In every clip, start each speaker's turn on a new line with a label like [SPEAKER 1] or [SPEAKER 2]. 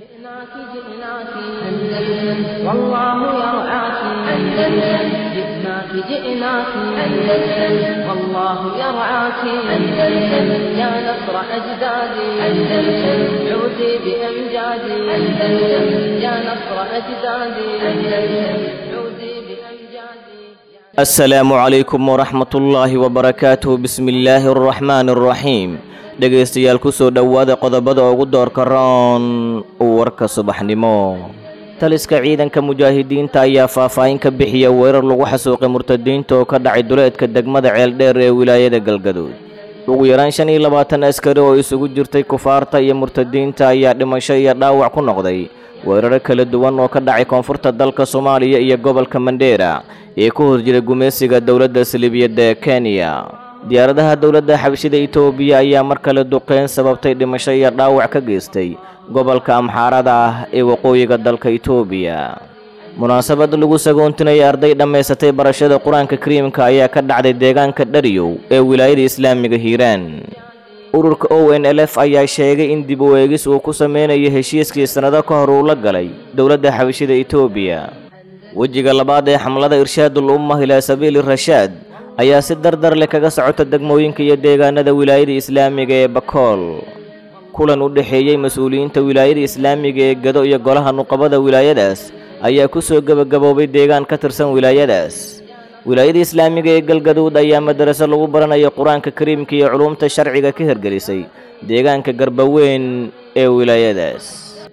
[SPEAKER 1] جئناك جئناك أندلس والله يرعاك أندلس جئناك جئناك أندلس والله يرعاك أندلس يا نصر أجدادي أندلس عودي بأمجادي أندلس يا نصر أجدادي أندلس عودي بأمجادي
[SPEAKER 2] asalaamu calaykum waraxmatullaahi wabarakaatuh bismillaahi araxmaani araxiim dhegaystayaal ku soo dhowaada qodobada ugu doorka roon warka subaxnimo taliska ciidanka mujaahidiinta ayaa faahfaahin ka bixiya weerar lagu xasuuqay murtadiinta oo ka dhacay duleedka degmada ceeldheer ee wilaayada galgaduud ugu yaraan shan iyo labaatan askari oo isugu jirtay kufaarta iyo murtadiinta ayaa dhimasho iyo dhaawac ku noqday weeraro kala duwan oo ka dhacay koonfurta dalka soomaaliya iyo gobolka mandheera ee ku horjiray gumaysiga dowladda saliibiyadda ee kenya diyaaradaha dowladda xabashida itoobiya ayaa mar kale duqeyn sababtay dhimasho iyo dhaawac ka geystay gobolka amxaarada ah ee waqooyiga dalka itoobiya munaasabad lagu sagoontinaya arday dhammaysatay barashada qur-aanka kariimka ayaa ka dhacday deegaanka dhariyow ee wilaayada islaamiga hiiraan ururka o n l f ayaa sheegay in dib u eegis uu ku sameynayo heshiiskii sannado ka hor uu la galay dowladda xabashida itoobiya wejiga labaad ee xamlada irshaadul ummah ilaa sabiili rashaad ayaa si dardar leh kaga socota degmooyinka iyo deegaanada wilaayada islaamiga ee bakool kulan u dhexeeyey mas-uuliyiinta wilaayada islaamiga ee gado iyo golaha nuqabada wilaayadaas ayaa ku soo gebagaboobay deegaan ka tirsan wilaayadaas wilaayada islaamiga ee galgaduud ayaa madaraso lagu baranayo qur-aanka kariimka iyo culumta sharciga ka hirgelisay deegaanka garbaweyn ee wilaayadaas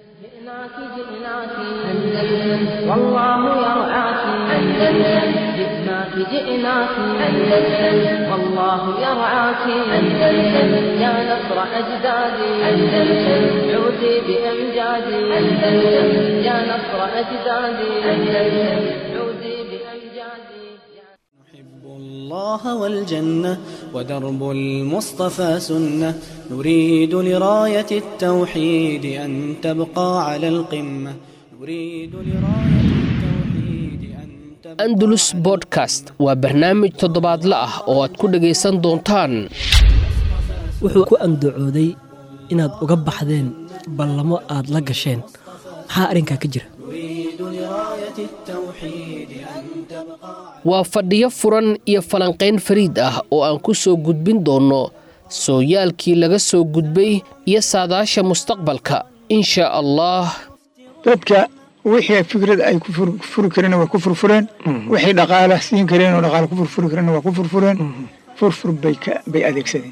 [SPEAKER 1] جئناك جئناك أندلس والله يرعاك أندلس جئناك جئناك أندلس والله يرعاك أندلس يا نصر أجدادي أندلس عودي بأمجادي أندلس يا نصر أجدادي أندلس عودي بأمجادي
[SPEAKER 3] نحب الله والجنة ودرب المصطفى سنة نريد لراية التوحيد أن تبقى على القمة نريد لراية التوحيد أن تبقى
[SPEAKER 4] andalus bodkast waa barnaamij toddobaadle ah oo aad ku dhegaysan doontaan
[SPEAKER 5] wuxuu ku andacooday inaad uga baxdeen ballamo aad la gasheen maxaa arrinkaa ka jira
[SPEAKER 3] نريد لراية التوحيد أن تبقى
[SPEAKER 4] waa fadhiyo furan iyo falanqayn fariid ah oo aan ku soo gudbin doonno sooyaalkii laga soo gudbay iyo saadaasha mustaqbalka insha allah
[SPEAKER 6] dadka wixii fikrad ay ku fur- furi kareen waa ku furfureen wixii dhaqaala siin kareen oo dhaqaala ku furfuri kareen waa ku furfureen furfur bay ka- bay adeegsadeen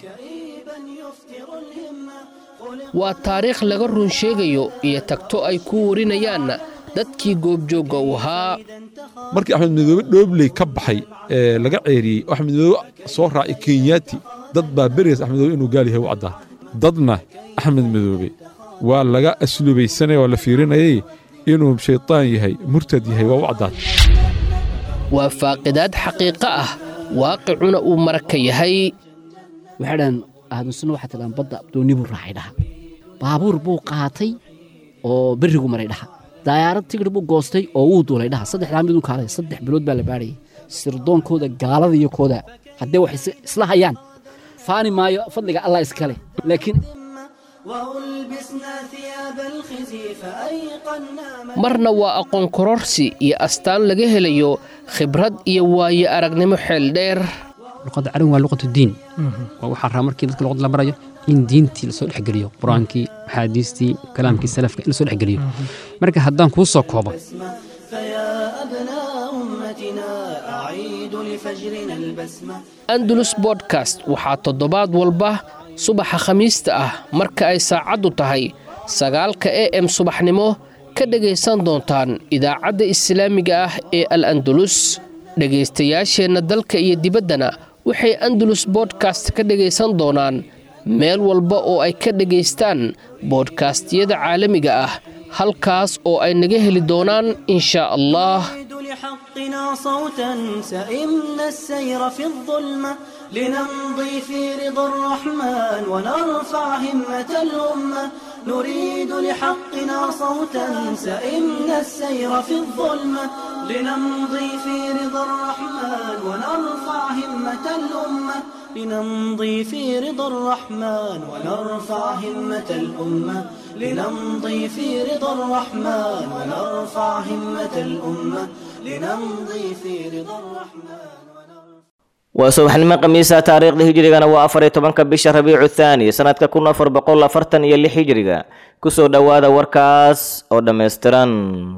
[SPEAKER 4] waa taariikh laga run sheegayo iyo tagto ay ku warinayaan dadkii goobjoogga u ahaa
[SPEAKER 7] markii axmed midoobe dhoobley ka baxay ee laga ceeriyey oo axmed midoobe soo raacay kenyaati dad baa berigaas axmed midoobe inuu gaal yahay u caddaa dadna axmed midoobe waa laga aslubaysanaya waa la fiirinayay inuu shaytaan yahay murtad yahay waa u caddaad
[SPEAKER 4] waa faaqidaad xaqiiqo ah waaqicuna uu maraka yahay
[SPEAKER 8] waxay dhahan ahlusunna waxaa tidhahan badda dooni buu raacay dhaha baabuur buu qaatay oo berrigu maray dhaha dayaarad tigir buu goostay oo wuu duulay dhaha saddexdaa midun kaalay saddex bilood baa la baadhayay sirdoonkooda gaalada iyo kooda haddee wax is- isla hayaan faani maayo fadliga allah iskale laakiin
[SPEAKER 3] وألبسنا ثياب الخزي فأيقنا من
[SPEAKER 4] marna waa aqoon kororsi iyo astaan laga helayo khibrad iyo waayo aragnimo xeel dheer
[SPEAKER 8] luqadda carabi waa luqatu diin waa waxaa raa markii dadka luqadda la barayo in diintii lasoo dhexgeliyo qur-aankii axaadiistii kalaamkii salafka in lasoo dhexgeliyo marka haddaan kuu soo koobo
[SPEAKER 3] فيا أبناء أمتنا أعيد لفجرنا البسمة
[SPEAKER 4] andalus bodkast waxaa toddobaad walba subaxa khamiista ah marka ay saacaddu tahay sagaalka e m subaxnimo ka dhegaysan doontaan idaacadda islaamiga ah ee al andalus dhegaystayaasheenna dalka iyo dibaddana waxay andalus bodkast ka dhegaysan doonaan meel walba oo ay ka dhegaystaan boodkastiyada caalamiga ah halkaas oo ay naga heli doonaan insha allah
[SPEAKER 3] نريد لحقنا صوتا سئمنا السير في الظلمة لنمضي في رضا الرحمن ونرفع همة الأمة نريد لحقنا صوتا سئمنا السير في الظلمة لنمضي في رضا الرحمن ونرفع همة الأمة لنمضي في رضا الرحمن ونرفع همة الأمة لنمضي في رضا الرحمن ونرفع همة الأمة لنمضي في رضا الرحمن
[SPEAKER 2] waa subaxnimo khamiisa taariikhda hijrigana waa afar iyo tobanka bisha rabiicu thaani sanadka kun afar boqol afartan iyo lix hijriga kusoo dhowaada warkaas oo dhammaystiran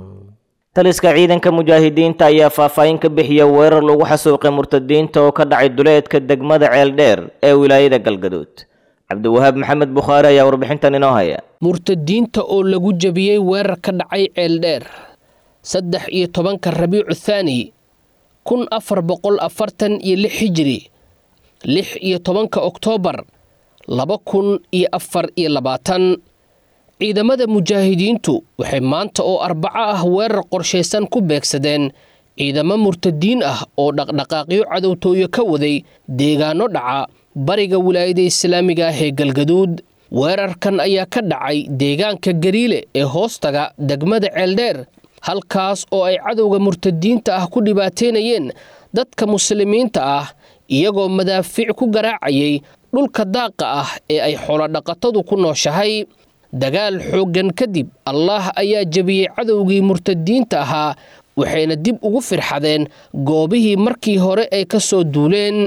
[SPEAKER 2] taliska ciidanka mujaahidiinta ayaa faahfaahin ka bixiya weerar lagu xasuuqay murtadiinta oo ka dhacay duleedka degmada ceeldheer ee wilaayada galgaduud cabdiwahaab maxamed bukhaari ayaa warbixintan inoo haya
[SPEAKER 4] murtadiinta oo lagu jebiyey weerar ka dhacay ceeldheer saddex iyo tobanka rabiicu thaani kun afar boqol afartan iyo lix hijiri lix iyo tobanka oktoobar laba kun iyo afar iyo labaatan ciidamada mujaahidiintu waxay maanta oo arbaco ah weerar qorshaysan ku beegsadeen ciidamo murtadiin ah oo dhaqdhaqaaqyo cadowtooyo ka waday deegaano dhaca bariga wilaayada islaamiga ah ee galgaduud weerarkan ayaa ka dhacay deegaanka gariile ee hoostaga degmada ceeldheer halkaas oo ay cadowga murtadiinta ah ku dhibaateynayeen dadka muslimiinta ah iyagoo madaafiic ku garaacayay dhulka daaqa ah ee ay xoolodhaqatadu ku nooshahay dagaal xooggan kadib allaah ayaa jebiyey cadowgii murtadiinta ahaa waxayna dib ugu firxadeen goobihii markii hore ay ka soo duuleen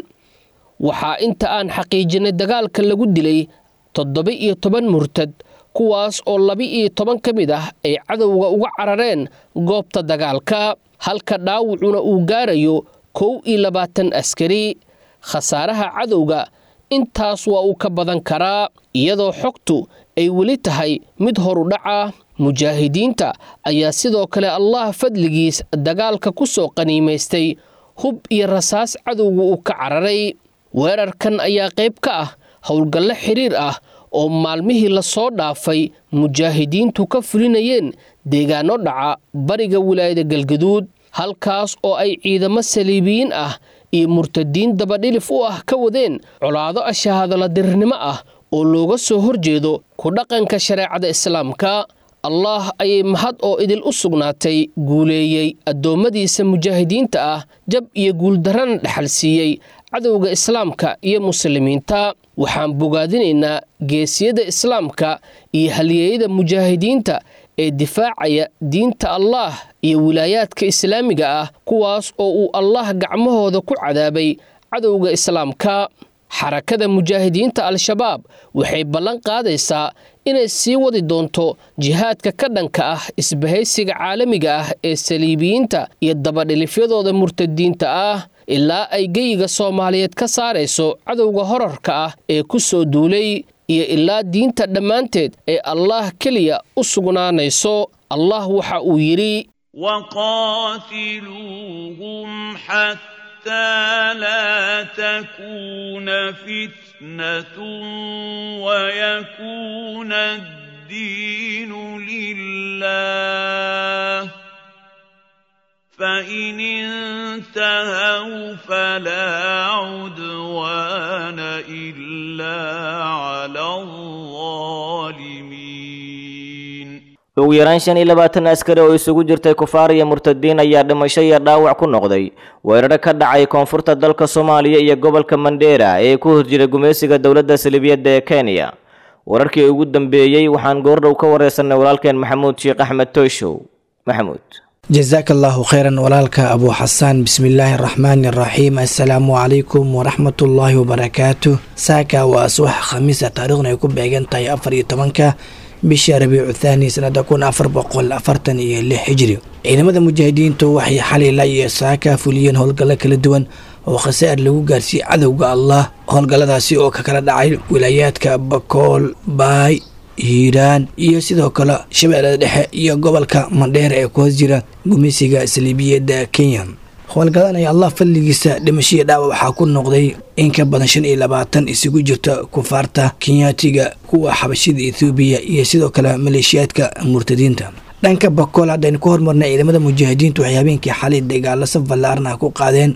[SPEAKER 4] waxaa inta aan xaqiijinay dagaalka lagu dilay toddoba iyo toban murtad kuwaas oo laba-iyo toban ka mid ah ay cadowga uga carareen goobta dagaalka halka dhaawacuna uu gaarayo kow iyo labaatan askari khasaaraha cadowga intaas waa uu ka badan karaa iyadoo xogtu ay weli tahay mid horudhaca mujaahidiinta ayaa sidoo kale allah fadligiis dagaalka ku soo qaniimaystay hub iyo rasaas cadowga uu ka cararay weerarkan ayaa qayb ka ah howlgallo xiriir ah oo maalmihii lasoo dhaafay mujaahidiintu ka fulinayeen deegaano dhaca bariga wilaayada galgaduud halkaas oo ay ciidamo saliibiyiin ah iyo murtadiin dabadhilif u ah ka wadeen colaado ashahaadaladirnimo ah oo looga soo horjeedo ku dhaqanka shareecada islaamka allaah ayay mahad oo idil u sugnaatay guuleeyey addoommadiisa mujaahidiinta ah jab iyo guuldarrana dhexal siiyey cadowga islaamka iyo muslimiinta waxaan bogaadinaynaa geesiyada islaamka iyo halyeeyada mujaahidiinta ee difaacaya diinta allaah iyo wilaayaadka islaamiga ah kuwaas oo uu allaah gacmahooda ku cadaabay cadowga islaamka xarakada mujaahidiinta al-shabaab waxay ballan qaadaysaa inay sii wadi doonto jihaadka ka dhanka ah isbahaysiga caalamiga ah ee saliibiyiinta iyo dabadhilifyadooda murtadiinta ah ilaa ay geyiga soomaaliyeed ka saarayso cadowga horarka ah ee ku soo duulay iyo ilaa diinta dhammaanteed ee allaah keliya u sugnaanayso allah waxa uu yidhi
[SPEAKER 9] وقاتلوهم حتى لا تكون فتنة ويكون الدين لله فإن انتهوا فلا عدوان إلا على الظالمين
[SPEAKER 2] ugu yaraan shan iyo labaatan askari oo isugu jirtay kufaar iyo murtadiin ayaa dhimasho iyo dhaawac ku noqday weeraro ka dhacay koonfurta dalka soomaaliya iyo gobolka mandheera ee ku horjira gumaysiga dowladda salibiyadda ee kenya wararkii ugu dambeeyey waxaan goordhow ka wareysanay walaalkeen maxamuud sheekh axmed toyshow maxamuud
[SPEAKER 10] jasaaka allahu kheyran walaalka abuu xasaan bismillaahi araxmaani araxiim assalaamu calaykum waraxmatullaahi wabarakaatu saaka waa subax khamiisa taariikhna ay ku beegan tahay afar iyo tobanka bisha rabiicu thaani sanada kun afar boqol afartan iyo lix hijri ciidamada mujaahidiintu waxay xalila iyo saaka fuliyeen howlgallo kala duwan oo khasaar lagu gaarsiiyey cadowga allah howlgalladaasi oo ka kala dhacay wilaayaadka bakool baay hiiraan iyo sidoo kale shabeellada dhexe iyo gobolka mandheer ee ku hoos jira gumeysiga saliibiyadda kenya howlgadan ay allah fadligiisa dhimashadii dhaawac waxaa ku noqday in ka badan shan iyo labaatan isugu jirta kufaarta kenyaatiga kuwa xabashida ethoobiya iyo sidoo kale maleeshiyaadka murtadiinta dhanka bakool haddaynu ku hormarnay ciidamada mujaahidiintu waxay habeenkii xalay dagaalo saf ballaarna ku qaadeen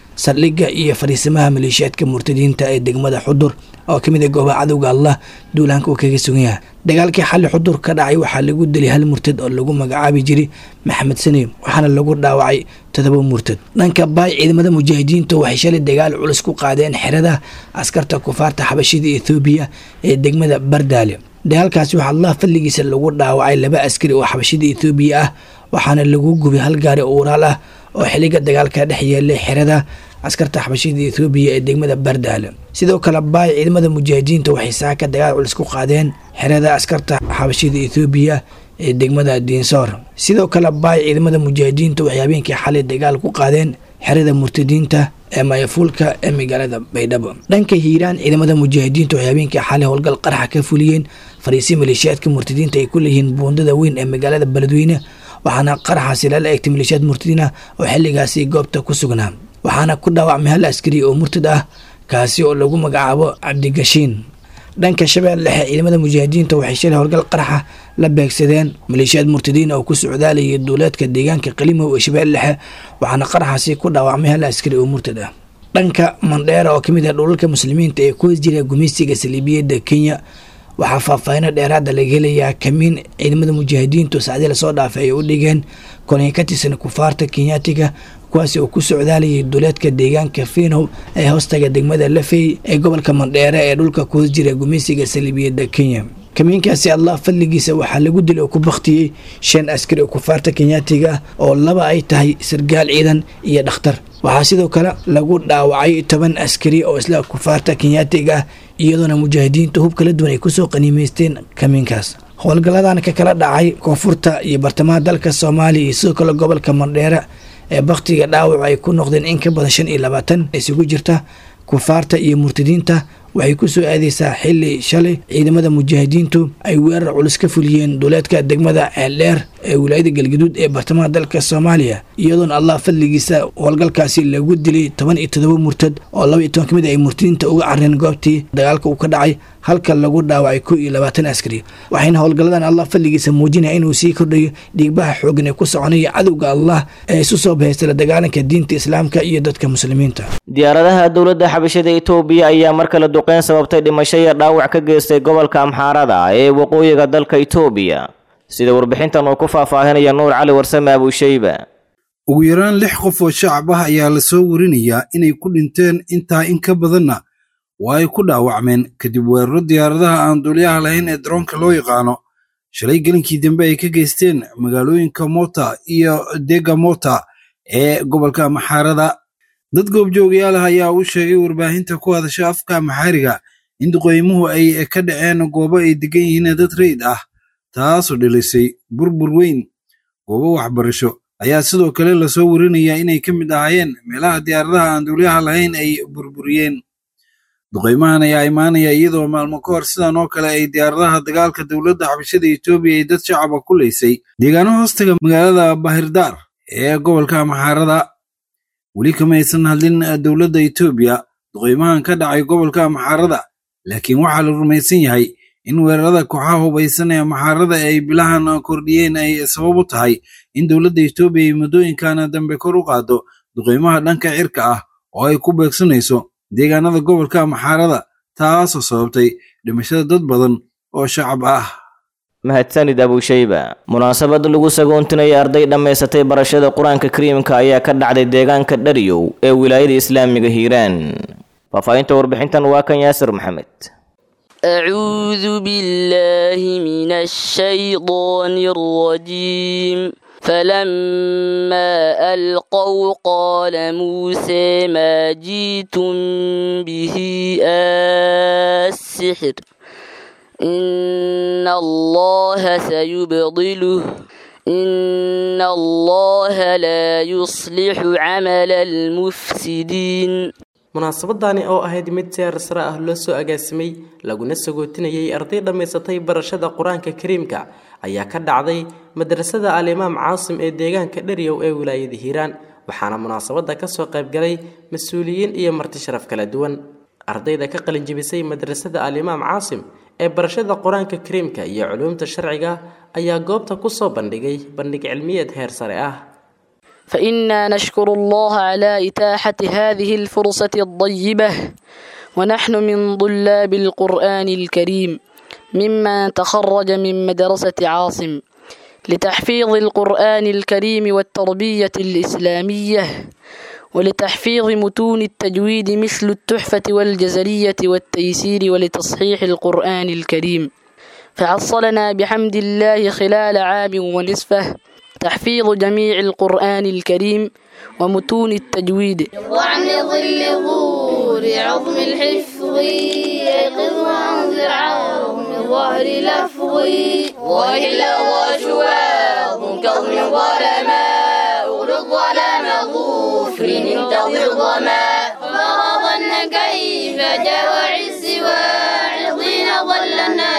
[SPEAKER 10] saldhigga iyo fariisimaha maleeshiyaadka murtadiinta ee degmada xudur oo ka mid ah goobaha cadowga allah duulaanka uu kaga sugan yahay dagaalkii xalli xudur ka dhacay waxaa lagu dilay hal murtad oo lagu magacaabi jiray maxamed sani waxaana lagu dhaawacay todoba murtad dhanka baay ciidamada mujaahidiinta waxay shalay dagaal culus ku qaadeen xerada askarta kufaarta xabashida ethoobiya ee degmada bardaale dagaalkaasi waxaa allah fadligiisa lagu dhaawacay laba askari oo xabashida ethoobiya ah waxaana lagu gubay hal gaari oo uraal ah oo xiliga dagaalka dhex yeelay xerada askarta xabashida ethoobiya ee degmada bardaale sidoo kale baay ciidamada mujaahidiinta waxay saaka dagaal culus ku qaadeen xerada askarta xabashida ethoobiya ee degmada diinsoor sidoo kale baay ciidamada mujaahidiinta waxay habeenkii xalay dagaal ku qaadeen xerada murtadiinta ee mayafuulka ee magaalada baydhabo dhanka hiiraan ciidamada mujaahidiinta waxay habeenkii xalay howlgal qaraxa ka fuliyeen fariisi maleeshiyaadka murtadiinta ay ku leeyihiin buundada weyn ee magaalada beledweyne waxaana qaraxaasi lala egtay maleeshiyaad murtadiin ah oo xilligaasi goobta ku sugnaa waxaana ku dhaawacmay hal askari oo murtad ah kaasi oo lagu magacaabo cabdigashiin dhanka shabeelle dhexe ciidamada mujaahidiinta waxay shalay howlgal qaraxa la beegsadeen maleeshiyaad murtadiin oo ku socdaalayay duuleedka deegaanka qalimow ee shabeelle dhexe waxaana qaraxaasi ku dhaawacmay hal askari oo murtad ah dhanka mandheera oo kamid ah dhulalka muslimiinta ee ku hos jira gumeysiga saliibiyadda kenya waxaa faahfaahino dheeraada laga helayaa kamiin ciidamada mujaahidiintu sacdii lasoo dhaafay ay u dhigeen kolonyo ka tirsan kufaarta kenyaatiga kuwaasi oo ku socdaalayay duleedka deegaanka fiinow ee hoostaga degmada lafey ee gobolka mandheere ee dhulka ku hos jira gumeysiga saliibiyadda kenya kamiinkaasi allah fadligiisa waxaa lagu dilay oo ku baktiyey shan askari oo kufaarta kenyaatiga ah oo laba ay tahay sargaal ciidan iyo dhakhtar waxaa sidoo kale lagu dhaawacay toban askari oo isla kufaarta kenyaatiga ah iyadoona mujaahidiintu hub kala duwan ay kusoo qaniimeysteen kamiinkaas howlgalladan ka kala dhacay koonfurta iyo bartamaha dalka soomaaliya iyo sidoo kale gobolka mandheere ee baktiga dhaawac ay ku noqdeen in ka badan shan iyo labaatan isugu jirta kufaarta iyo murtadiinta waxay ku soo aadeysaa xili shalay ciidamada mujaahidiintu ay weerar culus ka fuliyeen duleedka degmada ceeldheer ee wilaayada galgaduud ee bartamaha dalka soomaaliya iyadoona allah fadligiisa howlgalkaasi lagu dilay toban iyo todoba murtad oo laba iyo toban ka mid ay murtadiinta uga careen goobtii dagaalka uu ka dhacay halka lagu dhaawacay kow iyo labaatan askari waxayna howlgalladan allah fadligiisa muujinaya inuu sii kordhayo dhiigbaha xoogan ee ku soconaya cadowga allah ee isu soo bahaystay la dagaalanka diinta islaamka iyo dadka muslimiinta
[SPEAKER 2] diyaaradaha dowladda xabashada itoobiya ayaa mar kale duqeyn sababtay dhimasho iyo dhaawac ka geystay gobolka amxaarada ee waqooyiga dalka itoobiya sida warbixintan uu ku faahfaahinaya nuur cali warsame abuushayba
[SPEAKER 11] ugu yaraan lix qof oo shacab ah ayaa la soo warinayaa inay ku dhinteen intaa in ka badanna waa ay ku dhaawacmeen kadib weeraro diyaaradaha aan duuliyaha lahayn ee daroonka loo yaqaano shalay gelinkii dambe ay ka geysteen magaalooyinka mota iyo dega mota ee gobolka maxaarada dad goobjoogayaal ah ayaa u sheegay warbaahinta ku hadasha afka maxaariga in duqeymuhu ay ka dhaceen goobo ay degan yihiin dad rayid ah taasoo dhilisay burbur weyn goobo waxbarasho ayaa sidoo kale lasoo warinayaa inay ka mid ahaayeen meelaha diyaaradaha aan duuliyaha lahayn ay burburiyeen duqeymahan ayaa imaanaya iyadoo maalmo ka hor sidan oo kale ay diyaaradaha dagaalka dowladda xabashada etoobiya ay dad shacaba ku leysay deegaano hoostaga magaalada bahirdaar ee gobolka maxaarada weli kama aysan hadlin dowladda etoobiya duqeymahan ka dhacay gobolka maxaarada laakiin waxaa la rumaysan yahay in weerarada kooxaha hubaysan ee maxaarada ay bilahan kordhiyeen ay sabab u tahay in dowladda etoobiya ay muddooyinkan dambe kor u qaado duqeymaha dhanka cirka ah oo ay ku beegsanayso deegaanada gobolka maxaarada taasoo sababtay dhimashada dad badan oo shacab ah
[SPEAKER 2] mahadsanid abuushayba munaasabad lagu sagoontinaya arday dhammaysatay barashada qur-aanka kariimka ayaa ka dhacday deegaanka dhariyow ee wilaayada islaamiga hiiraan faahfaahinta warbixintan waa kan yaasir maxamed
[SPEAKER 12] أعوذ بالله من الشيطان الرجيم فلما ألقوا قال موسى ما جئتم به السحر إن الله سيبطله إن الله لا يصلح عمل المفسدين
[SPEAKER 13] munaasabadani oo ahayd mid seer sare ah loo soo agaasimay laguna sagootinayay arday dhammaysatay barashada qur-aanka kariimka ayaa ka dhacday madrasada alimaam caasim ee deegaanka dharyow ee wilaayada hiiraan waxaana munaasabada kasoo qaybgalay mas-uuliyiin iyo marti sharaf kala duwan ardayda ka qalinjibisay madrasada alimaam caasim ee barashada qur-aanka kariimka iyo culuumta sharciga ayaa goobta kusoo bandhigay bandhig cilmiyeed heer sare ah
[SPEAKER 12] فإنا نشكر الله على إتاحة هذه الفرصة الطيبة ونحن من طلاب القرآن الكريم ممن تخرج من مدرسة عاصم لتحفيظ القرآن الكريم والتربية الإسلامية ولتحفيظ متون التجويد مثل التحفة والجزرية والتيسير ولتصحيح القرآن الكريم فحصلنا بحمد الله خلال عام ونصفه تحفيظ جميع القرآن الكريم ومتون التجويد
[SPEAKER 14] وعن ظل ظهور عظم الحفظ يقظ وانذر عظم ظهر لفظ وإلا وشواظ كظم ظلماء أغلق ظلام ظفر انتظر ظما فرضن كيف جاوع السواع حين ظل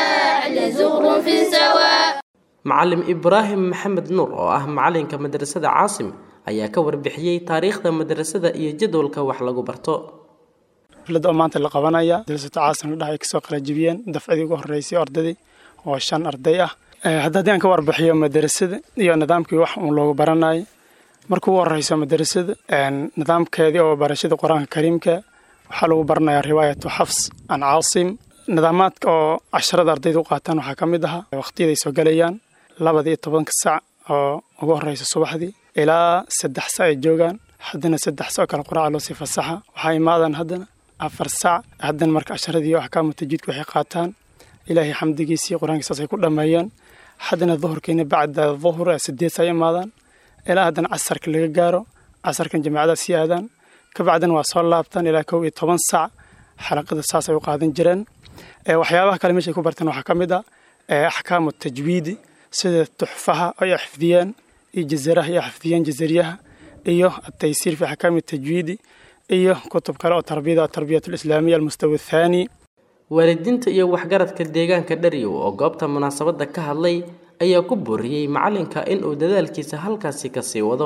[SPEAKER 14] النحل زغر في سواء
[SPEAKER 13] macalim ibraahim maxamed nuur oo ah macalinka madrasada caasim ayaa ka warbixiyey taariikhda madrasada iyo jadwalka wax lagu barto
[SPEAKER 15] xafladda oo maanta la qabanaya madrasada caasim la dhahay kasoo qalajibiyeen dafcadii ugu horreysay ardadii oo shan arday ah hadda haddii aan ka warbixiyo madrasada iyo nidaamkii wax uun loogu baranayo marka ugu horreyso madrasada nidaamkeedii oo barashada qur-aanka kariimka waxaa lagu baranayaa riwaayatu xafs an caasim nidaamaadka oo casharada ardayda u qaataan waxaa ka mid ahaa waqtiyaday soo galayaan labada iyo tobanka sac oo ugu horreysa subaxdii ilaa saddex sac ay joogaan haddana saddex sac oo kale quraaca loo sii fasaxa waxaa imaadaan haddana afar sac haddana marka casharadii axkaamu tajiidka waxay qaataan ilaahay xamdigiisii qur-aankiisaas ay ku dhammeeyeen haddana duhurkiina bacda duhur sideed sac ay imaadaan ilaa haddana casarka laga gaaro casarkan jamaacada sii aadaan kabacdina waa soo laabtaan ilaa kow iyo toban sac xalaqada saas ay u qaadan jireen waxyaabaha kale meeshay ku barteen waxaa ka mid ah axkaamu tajwiidi sida tuxfaha ay xifdiyeen iyo jazaraha ay xifdiyeen jazariyaha iyo ataysiir fi axkaami tajwiidi iyo kutub kale oo tarbiyada atarbiyat alislaamiya almustawa athaani
[SPEAKER 13] waalidiinta iyo waxgaradka deegaanka dharyow oo goobta munaasabadda ka hadlay ayaa ku booriyey macalinka inuu dadaalkiisa halkaasi kasii wado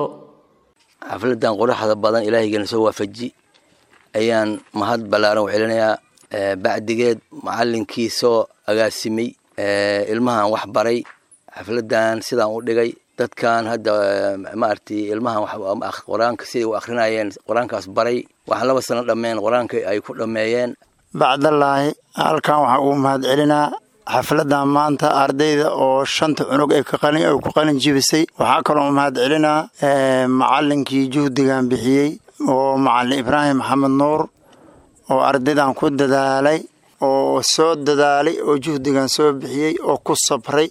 [SPEAKER 16] xafladan quruxda badan ilaahaygeena soo waafaji ayaan mahad ballaaran u celinayaa bacdigeed macalinkii soo agaasimay ilmahan wax baray xafladan sidaan u dhigay dadkan hadda maaragtay ilmahan qur-aanka siday u akrinayeen qur-aankaas baray waxaan laba sano dhammeen qur-aanka ay ku dhammeeyeen
[SPEAKER 17] bacdallaahi halkan waxaan ugu mahad celinaa xafladan maanta ardayda oo shanta cunug ay ku qalin jibisay waxaa kaloo mahad celinaa macalinkii juhdigan bixiyey oo macalin ibraahim maxamed nuur oo ardaydan ku dadaalay oo soo dadaalay oo juhdigan soo bixiyey oo ku sabray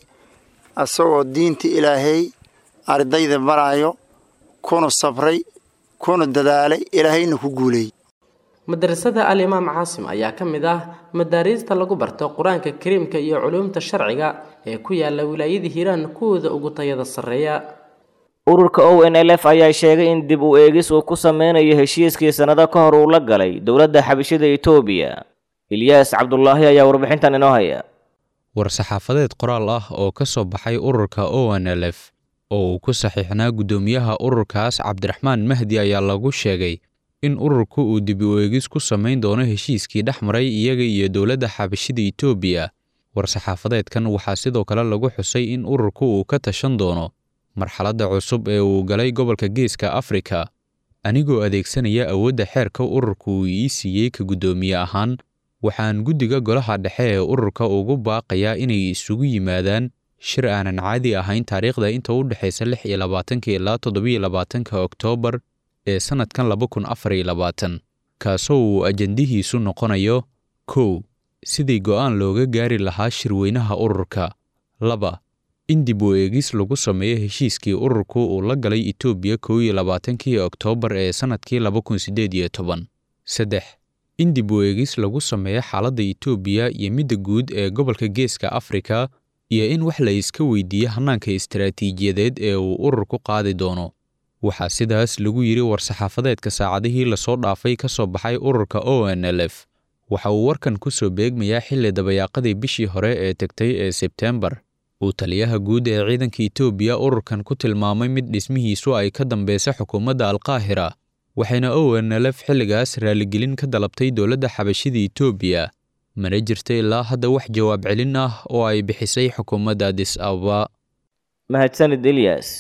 [SPEAKER 17] asagoo diinta ilaahay ardayda barayo kuna sabray kuna dadaalay ilaahayna ku guuleeyey
[SPEAKER 13] madrasada alimaam caasim ayaa ka mid ah madaariista lagu barto qur-aanka kariimka iyo culuumta sharciga ee ku yaala wilaayada hiiraan kuwooda ugu tayada sarreeya
[SPEAKER 2] ururka o n l f ayaa sheegay in dib u eegis uu ku sameynayo heshiiskii sannado ka hor uu la galay dowladda xabashida etoobiya ilyaas cabdulaahi ayaa warbixintan inoo haya
[SPEAKER 18] war-saxaafadeed qoraal ah oo ka soo baxay ururka o n l f oo uu ku saxiixnaa guddoomiyaha ururkaas cabdiraxmaan mahdi ayaa lagu sheegay in ururku uu dib u eegis ku samayn doono heshiiskii dhex maray iyaga iyo dowladda xabashida etoobiya war-saxaafadeedkan waxaa sidoo kale lagu xusay in ururku uu ka tashan doono marxaladda cusub ee uu galay gobolka geeska afrika anigoo adeegsanaya awoodda xeerka ururka uu ii siiyey ka guddoomiye ahaan waxaan guddiga golaha dhexe ee ururka ugu baaqayaa inay isugu yimaadaan shir aanan caadi ahayn taariikhda inta u dhexaysa lix iyo labaatanka ilaa toddobiyo labaatanka oktoobar ee sannadkan laba kun afar iyo labaatan kaasoo uu ajandihiisu noqonayo kow sidii go'aan looga gaari lahaa shirweynaha ururka laba in dib u eegis lagu sameeyo heshiiskii ururku uu la galay etoobiya kow iyo labaatankii oktoobar ee sannadkii laba kun siddeed iyo toban saddex in dib u eegis lagu sameeyo xaaladda etoobiya iyo midda guud ee gobolka geeska afrika iyo in wax la iska weydiiyo hannaanka istaraatiijiyadeed ee uu ururku qaadi doono waxaa sidaas lagu yidhi war-saxaafadeedka saacadihii lasoo dhaafay ka soo baxay ururka o n l f waxa uu warkan ku soo beegmayaa xilli dabayaaqadii bishii hore ee tegtay ee sebteembar uu taliyaha guud ee ciidanka etoobiya ururkan ku tilmaamay mid dhismihiisu ay ka dambeysa xukuumadda alkaahira waxayna o n l f xilligaas raaligelin ka dalabtay dowladda xabashida etoobiya mana jirta ilaa hadda wax jawaab celin ah oo ay bixisay xukuumadda adis ababa
[SPEAKER 2] mahadsanid ilyas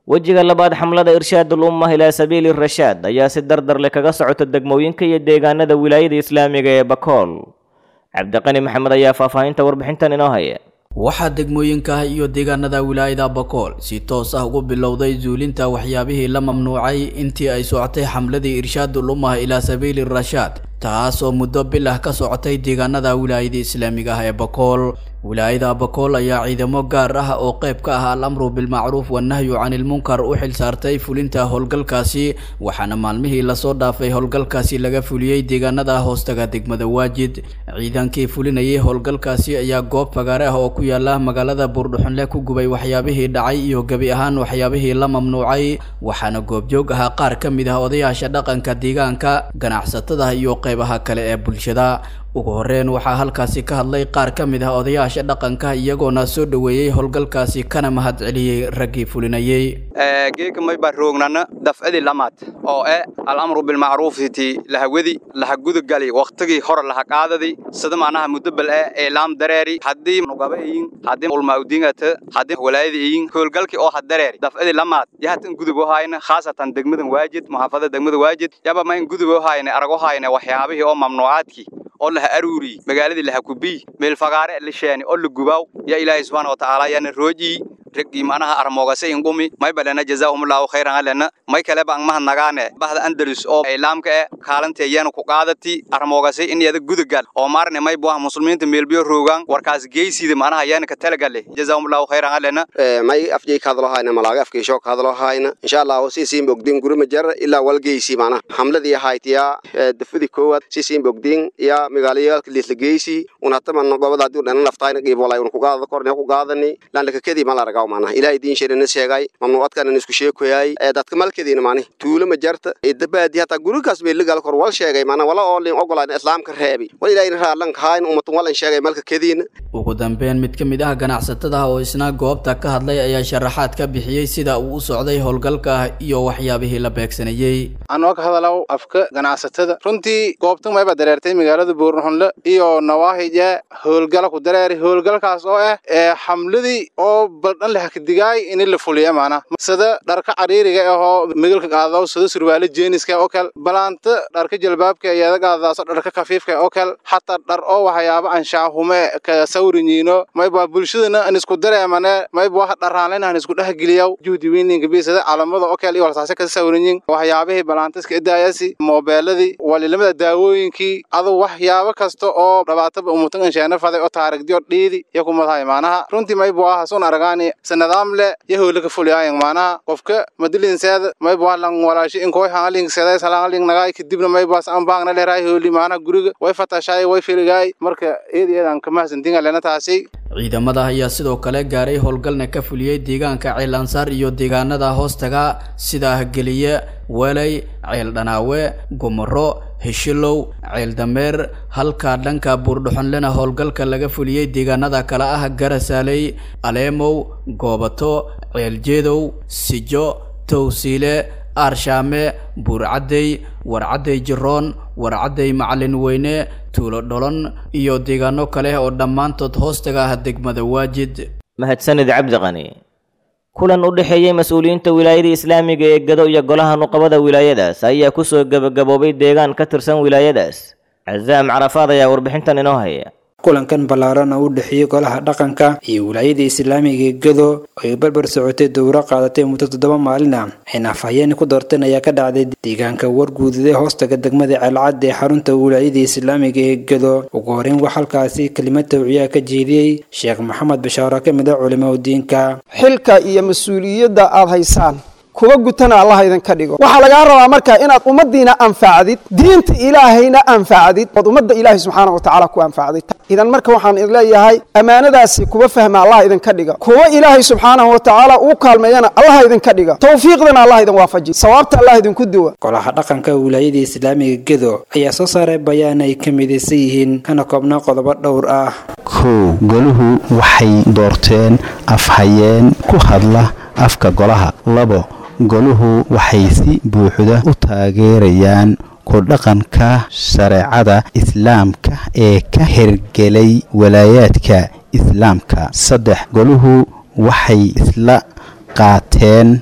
[SPEAKER 2] wejiga labaad xamlada irshaadul ummah ilaa sabiili rashaad ayaa si dardar leh kaga socota degmooyinka iyo deegaanada wilaayada islaamiga ee bakool cabdiqani maxamed ayaa faahfaahinta warbixintan inoo haya
[SPEAKER 19] waxaa degmooyinka iyo deegaanada wilaayada bakool si toos ah ugu bilowday zuulinta waxyaabihii la mamnuucay intii ay socotay xamladii irshaadul ummah ilaa sabiili rashaad taas oo muddo bil ah ka socotay deegaanada wilaayada islaamiga ah ee bakool wilaayada bakool ayaa ciidamo gaar ah oo qayb ka ah al-amru bilmacruuf wannahyu canilmunkar u xil saartay fulinta howlgalkaasi waxaana maalmihii lasoo dhaafay howlgalkaasi laga fuliyey deegaanada hoostaga degmada waajid ciidankii fulinayay howlgalkaasi ayaa goob fagaare ah oo ku yaala magaalada buurdhuxunle ku gubay waxyaabihii dhacay iyo gebi ahaan waxyaabihii la mamnuucay waxaana goobjoog ahaa qaar ka mid ah odayaasha dhaqanka deegaanka ganacsatada iyo qaybaha kale ee bulshada ugu horeyn waxaa halkaasi ka hadlay qaar ka mid ah odayaasha dhaqanka iyagoona soo dhoweeyey howlgalkaasi kana mahad celiyey raggii fulinayey
[SPEAKER 20] geeka may baa roognana dafcadii lamaad oo eh alamru bilmacruufiti lahawadi lahagudagali wakhtigii hore lahaqaadadi sida macnaha mudabal eh eelaam dareeri haddii nugaba eyin haddii ulmaudingata haddii walaayada eyin howlgalkii oo had dareeri dafcadii lamaad yahatan gudub oo hayna khaasatan degmadan waajid muxaafada degmada waajid yaba ma in gudub oo hayna arago hayna waxyaabihii oo mamnuucaadkii oo laha aruuri magaaladii laha kubiy meel fagaare la sheeni oo la gubaaw yaa ilaahay subxaana wa tacaala yaana roojii raggii macnaha armoogase ingumi may balena jazaahumullahu khayran alena may kaleba ang mahadnagaane bahda andalus oo islaamka e kaalanteeyana ku qaadati armoogase in yada gudagal oo maarne may buah muslimiinta meelbiyo roogaan warkaas geysida macnaha yaana ka talagale jazaahumullahu khayran alena
[SPEAKER 21] may afjay ka hadlo hayna malaaga afkiisho ka hadlo hayna insha allah sisiin bogdin gurima jar ilaa walgeysi macnaha xamladii haytiya dafadi koowaad sisiin bogdin ya magaalayaalka liisla geysi unataman gobada hadii dhana naftayna qiibolay un ku qaadada korne ku qaadani laan laka kadii mal aragaw macnaha ilaahay diin sheerina sheegay mamnuucadkana isku sheekoyay dadka malkadiina macnaha tuulo ma jarta dabaadi hataa gurigaas bay lagal kor wal sheegay macnaha wala oo liin ogolaan islaamka reebi wal ilaahayna raalan kahayn ummatun walan sheegay malka kadiina
[SPEAKER 19] ugu dambeyn mid ka mid ah ganacsatada oo isna goobta ka hadlay ayaa sharaxaad ka bixiyey sida uu u socday howlgalka iyo waxyaabihii la beegsanayey
[SPEAKER 22] anoo ka hadalaw afka ganacsatada runtii goobtan mayba dareertay magaalada buurnuxunle iyo nawaahija howlgala ku dareeri howlgalkaas oo ah ee xamladii oo baldhan leh kadigaay in la fuliya maana sida dharka cariiriga ahoo migalka qaadaw sida surwaalo jeeniska oo kale balaanta dharka jalbaabka iyada qaadaaso dharka kafiifka oo kale xataa dhar oo waxyaabo anshaahume ka sawrinyiino mayba bulshadana an isku dareemane mayba wax dharaanlen han isku dhexgeliyaw juhdi weyninka bisada calamada oo kale iyo walsaase ka sawrinyin waxyaabihii balaantiska idaayasi moobeeladii walilamada daawooyinkii adu waxyaabo kasta oo dhabaataba umutan anshaana faday oo taarigdiyo dhiidi iyo kumadahay maanaha runtii mayba aha sun aragaani sanadaam le yahola ka fuliyaayan maanaha qofka madilinseeda mayba lang walaashi inkoy hangaling seday salangaling nagaay kadibna maybaas an baangna leeraay hooli maanaha guriga way fatashaay way filigaay marka eed eedaan kamahadsantinga lena taasi
[SPEAKER 19] ciidamada ayaa sidoo kale gaaray howlgalna ka fuliyey deegaanka ceelansaar iyo deegaanada hoostaga sida geliye welay ceel dhanaawe gumaro heshilow ceel dameer halka dhanka buurdhuxonlena howlgalka laga fuliyey deegaanada kale ah garasaaley aleemow goobato ceeljeedow sijo towsiile aarshaame buurcaddey warcaddey jiroon warcaddey macalin weyne tuulo dholon iyo deegaano kale oo dhammaantood hoostaga ah degmada waajid
[SPEAKER 2] mahadsanid cabdiqani kulan u dhexeeyey mas-uuliyiinta wilaayada islaamiga ee gado iyo golaha nuqabada wilaayadaas ayaa kusoo gebagaboobay deegaan ka tirsan wilaayadaas casaam carafaad ayaa warbixintan inoo haya
[SPEAKER 23] kulankan ballaaran oo u dhexeeyey golaha dhaqanka iyo wilaayada islaamiga gado oo ay barbar socotay dowro qaadatay muddo toddoba maalin ah ayna afhayeen ku doorteen ayaa ka dhacday deegaanka warguudade hoostaga degmada ceelcad ee xarunta wilaayada islaamiga ee gado ugu horeyn wax halkaasi kelimad tawciyaa ka jeediyey sheekh maxamed bashaaro ka mid ah culimada diinka
[SPEAKER 24] xilka iyo mas-uuliyadda aad haysaan kuwa gutana allah idinka dhigo waxaa lagaa rabaa marka inaad ummaddiina anfacdid diinta ilaahayna anfacdid ood ummadda ilaahay subxaana wa tacaala ku anfacdid idan marka waxaan idin leeyahay ammaanadaasi kuwa fahma allah idinka dhiga kuwa ilaahay subxaanahu wa tacaala uu kaalmeeyana allah idinka dhiga towfiiqdana allah idin waafaji sawaabta allah idinku duwa
[SPEAKER 23] golaha dhaqanka wilaayada islaamiga gedo ayaa soo saaray bayaan ay ka midaysan yihiin kana koobnaa qodobo dhowr ah
[SPEAKER 25] kow goluhu waxay doorteen afhayeen ku hadla afka golaha labo goluhu waxay si buuxda u taageerayaan ku dhaqanka shareecada islaamka ee ka hirgelay walaayaadka islaamka saddex goluhu waxay isla qaateen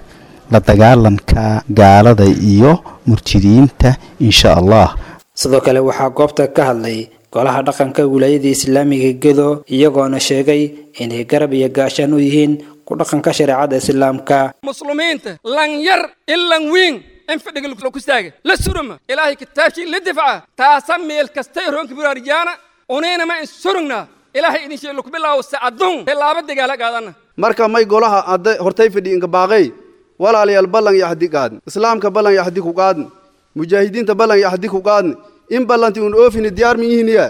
[SPEAKER 25] la dagaalanka gaalada iyo murtidiinta insha allah
[SPEAKER 23] sidoo kale waxaa goobta ka hadlay golaha dhaqanka wilaayada islaamiga gedo iyagoona sheegay inay garab iyo gaashaan u yihiin ku dhaqanka shareecada islaamka
[SPEAKER 1] muslimiinta lan yar in lan wiin in fadhiga laku staaga la suruma ilaahay kitaabkii la difca taasa meel kastay roonka buraarijaana unaynama in surugna ilaahay idin sheeg laku bilaawo sacadun tilaaba dagaala qaadana
[SPEAKER 5] marka may golaha adda hortay fadhi inka baaqay walaalayaal ballan iyo axdi qaadn islaamka ballan iyo axdi ku qaadn mujaahidiinta ballan iyo axdi ku qaadn in ballanti un oofini diyaar mi yihiinyaa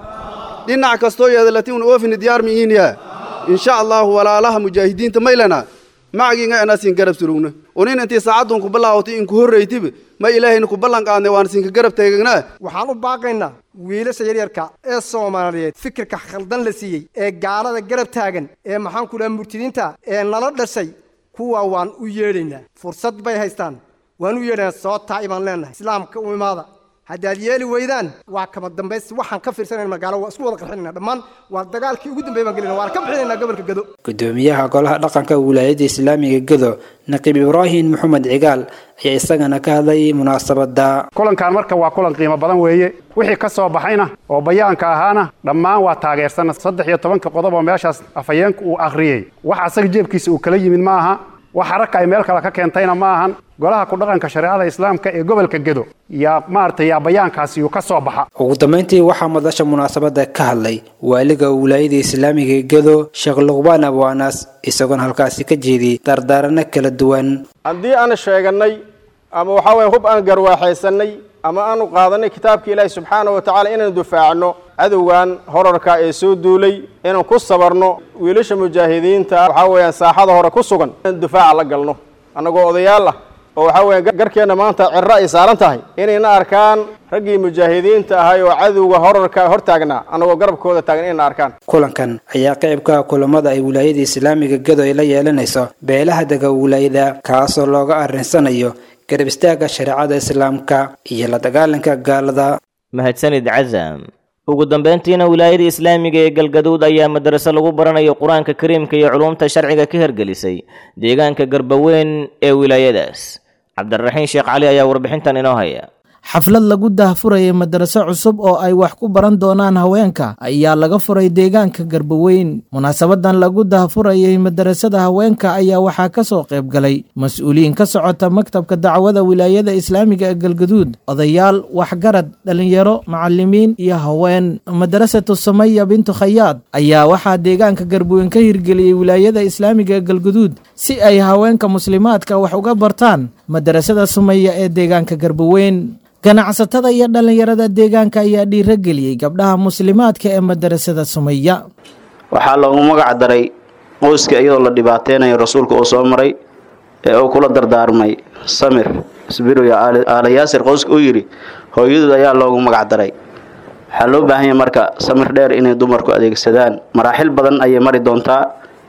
[SPEAKER 5] dhinac kastoo yeedalati un oofini diyaar mi yihiinyaa insha allahu walaalaha mujaahidiinta maylana macagiinga anaasin garab surugna unin intii saacadun ku bilaawatay in ku horraytiba ma ilaahayna ku ballan qaadnay waan siinka garab teegagnaa
[SPEAKER 6] waxaan u baaqaynaa wiilasha yaryarka ee soomaaliyeed fikirka khaldan la siiyey ee gaalada garab taagan ee maxaan ku dhaha murtidiinta ee nala dhashay kuwa waan u yeedhaynaa fursad bay haystaan waan u yeedhaynaa soo taa'i baan leenahay islaamka u imaada haddaad yeeli weydaan waa kama dambays waxaan ka fiirsanayna magaalo waa isku wada qarxinayna dhammaan waa dagaalkii ugu dambeey baan gelina waan ka bixinaynaa gobolka gado
[SPEAKER 23] gudoomiyaha golaha dhaqanka wilaayada islaamiga gedo naqiib ibraahim maxamed cigaal ayaa isagana ka hadlayay munaasabada
[SPEAKER 7] kulankan marka waa kulan qiimo badan weeye wixii ka soo baxayna oo bayaanka ahaana dhammaan waa taageersana saddex iyo tobanka qodob oo meeshaas afhayeenka uu akhriyey wax asaga jeebkiisa uu kala yimid ma aha wax haraka ay meel kale ka keentayna ma ahan golaha ku dhaqanka shareecada islaamka ee gobolka gedo yaa maaragtay yaa bayaankaasi uu ka soo baxa
[SPEAKER 23] ugu dambeyntii waxaa madasha munaasabada ka hadlay waaliga wilaayada islaamiga gedo sheekh luqbaan abwaanas isagoona halkaasi ka jeediyey dardaarano kala duwan
[SPEAKER 8] haddii aan sheegannay ama waxaa weeye hub aan garwaaxaysannay ama aanu qaadanay kitaabka ilaahi subxaana wa tacaala inaan dufaacno cadowgan horarka ee soo duulay inaan ku sabarno wiilasha mujaahidiinta waxaa weeyaan saaxada hore ku sugan inaan dufaaca la galno annagoo odayaal ah oo waxaa weeye garkeenna maanta cirro ay saaran tahay inayna arkaan raggii mujaahidiinta ahay oo cadowga horarka hortaagnaa annagoo garabkooda taagan inayna arkaan
[SPEAKER 23] kulankan ayaa qaybka kulamada ay wilaayada islaamiga gedo ay la yeelanayso beelaha dega wilaayada kaasoo looga arrinsanayo garab istaagga shareecada islaamka iyo la dagaalanka gaalada
[SPEAKER 2] mahadsanid casam ugu dambeyntiina wilaayada islaamiga ee galgaduud ayaa madraso lagu baranayo qur-aanka kariimka iyo culumta sharciga ka hirgelisay deegaanka garbaweyn ee wilaayadaas cabdiraxiin sheekh cali ayaa warbixintan inoo haya
[SPEAKER 26] xaflad lagu daahfurayay madaraso cusub oo ay wax ku baran doonaan haweenka ayaa laga furay deegaanka garbaweyn munaasabadan lagu daahfurayay madarasada haweenka ayaa waxaa ka soo qayb galay mas-uuliyiin ka socota maktabka dacwada wilaayada islaamiga ee galgaduud odayaal waxgarad dhalinyaro macalimiin iyo haween madarasatu samaya bintu khayaad ayaa waxaa deegaanka garbaweyn ka hirgeliyey wilaayada islaamiga ee galgaduud si ay haweenka muslimaadka wax uga bartaan madarasada sumaya ee deegaanka garbaweyn ganacsatada iyo dhallinyarada deegaanka ayaa dhiirageliyey gabdhaha muslimaadka ee madarasada sumaya
[SPEAKER 27] waxaa loogu magac daray qoyska iyadoo la dhibaateynayo rasuulka uu soo maray ee uu kula dardaarmay samir isbiru iyo aala yaasir qoyska uu yidhi hooyadood ayaa loogu magac daray waxaa loo baahan yahay marka samir dheer inay dumarku adeegsadaan maraaxil badan ayay mari doontaa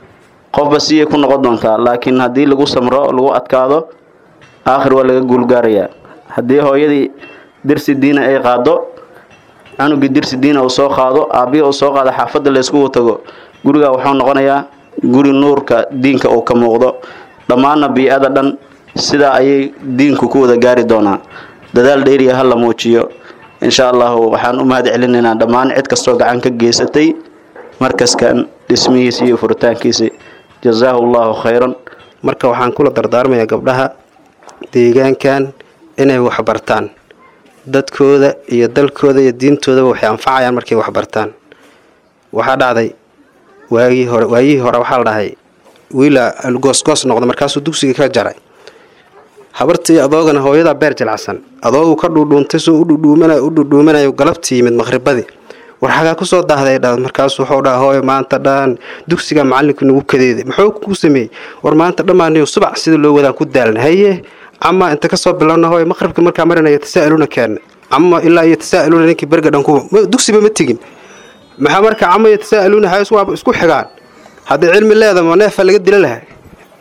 [SPEAKER 27] qofba siyay ku noqon doontaa laakiin haddii lagu samro lagu adkaado aakhir waa laga guulgaarayaa haddii hooyadii dirsi diina ay qaado cunugii dirsi diina uu soo qaado aabbihi uu soo qaado xaafadda layskugu tago gurigaa wuxuu noqonayaa guri nuurka diinka uu ka muuqdo dhammaanna bii-ada dhan sidaa ayay diinku ku wada gaari doonaa dadaal dheeriya ha la muujiyo insha allahu waxaan u mahad celinaynaa dhammaan cid kastoo gacan ka geysatay markaskan dhismihiisa iyo furitaankiisa jazaahu allahu khayran
[SPEAKER 28] marka waxaan kula dardaarmayaa gabdhaha deegaankan inay waxbartaan dadkooda iyo dalkooda iyo diintoodaba waxay anfacayaan markay waxbartaan waxaa dhacday waagii hore waayihii hore waxaa la dhahay wiila goosgoos noqda markaasuu dugsiga ka jaray habartii adoogana hooyadaa beer jilacsan adoogu ka dhuudhuuntay soo udhudhuumanayo u dhudhuumanayo galabtii yimid maqhribadii war xagaa kusoo daahday dha markaasuu wuxuu dhaha hooyo maanta dhan dugsiga macalinku nagu kadeeday muxuu ku sameeyey war maanta dhammaaniyo subac sida loo wadaan ku daalna haye ama inta kasoo bilowna hooyo maqribka markaa marinaya tasaa'iluna keena ama ilaa iyo tasaa'iluna ninkii berga dhan kuwa dugsiba ma tegin maxaa marka cama iyo tasaa'iluna hays waaba isku xigaan hadday cilmi leeda ma neefa laga dila lahay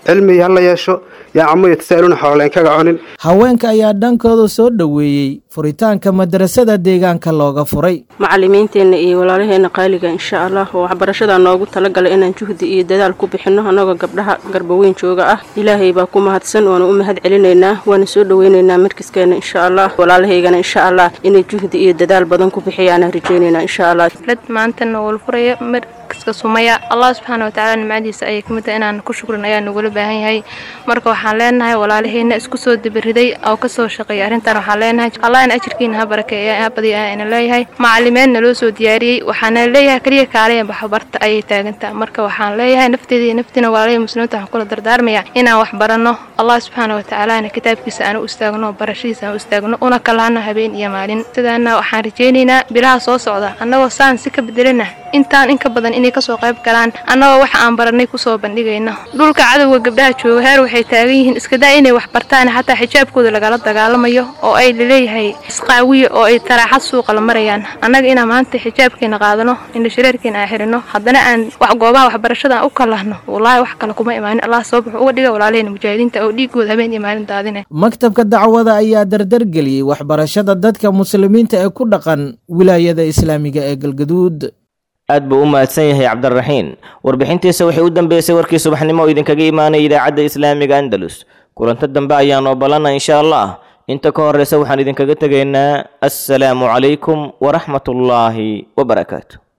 [SPEAKER 28] cilmi hala yeesho yaa camo yatasaaluuna xooleen kaga cunin
[SPEAKER 26] haweenka ayaa dhankooda soo dhoweeyey furitaanka madrasada deegaanka looga furay
[SPEAKER 3] macalimiinteenna iyo walaalaheenna qaaliga insha allah oo waxbarashada noogu talagalay inaan juhdi iyo dadaal ku bixinno annagoo gabdhaha garbaweyn jooga ah ilaahay baa ku mahadsan waana u mahad celinaynaa waana soo dhoweynaynaa markaskeena insha allah walaalahaygana insha allah inay juhdi iyo dadaal badan ku bixiyaanaan rajaynaynaa insha allah
[SPEAKER 4] maantana wal furaya markaska sumaya allah subxaana watacaala nimcadiisa ayay kamid tahay inaan ku shukrin ayaa nagula baahan yahay marka waxaan leenahay walaalaheenna isku soo dibiriday oo kasoo shaqeeya arrintan waxaan leenahay allah in ajirkiina ha barakeeya ha badiya ina leeyahay macalimeedna loo soo diyaariyey waxaana leeyahay kaliya kaalaya baxbarta ayay taagantaa marka waxaan leeyahay nafteeda iyo naftiina walaalahii muslimiinta waxaan kula dardaarmaya inaan wax baranno allah subxaana watacaalana kitaabkiisa aan u istaagno barashadiisa aan u istaagno una kalaano habeen iyo maalin sidaana waxaan rajaynaynaa bilaha soo socda annagoo saan si ka bedelana intaan in ka badan inay kasoo qayb galaan annagoo waxa aan baranay kusoo bandhigayno dhulka cadowga gabdhaha jooga heer waxay taagan yihiin iskadaa inay wax bartaan xataa xijaabkooda lagala dagaalamayo oo ay laleeyahay isqaawiya oo ay taraaxad suuqa la marayaan annaga inaan maanta xijaabkeena qaadano indha shareerkeena aan xirino haddana aan wax goobaha waxbarashada aan u kalahno wallaahi wax kale kuma imaanin allah sabab wuxuu uga dhiga walaalaheena mujaahidiinta oo dhiigooda habeen iyo maalin daadinay
[SPEAKER 26] maktabka dacwada ayaa dardargeliyey waxbarashada dadka muslimiinta ee ku dhaqan wilaayada islaamiga ee galgaduud
[SPEAKER 2] aad buu u mahadsan yahay cabdiraxiin warbixintiisa waxay u dambeysay warkii subaxnimo oo idinkaga imaanaya idaacadda islaamiga andalus kulanto dambe ayaan oobalana insha allah inta ka horeysa waxaan idinkaga tegaynaa assalaamu calaykum waraxmatullaahi wabarakaatu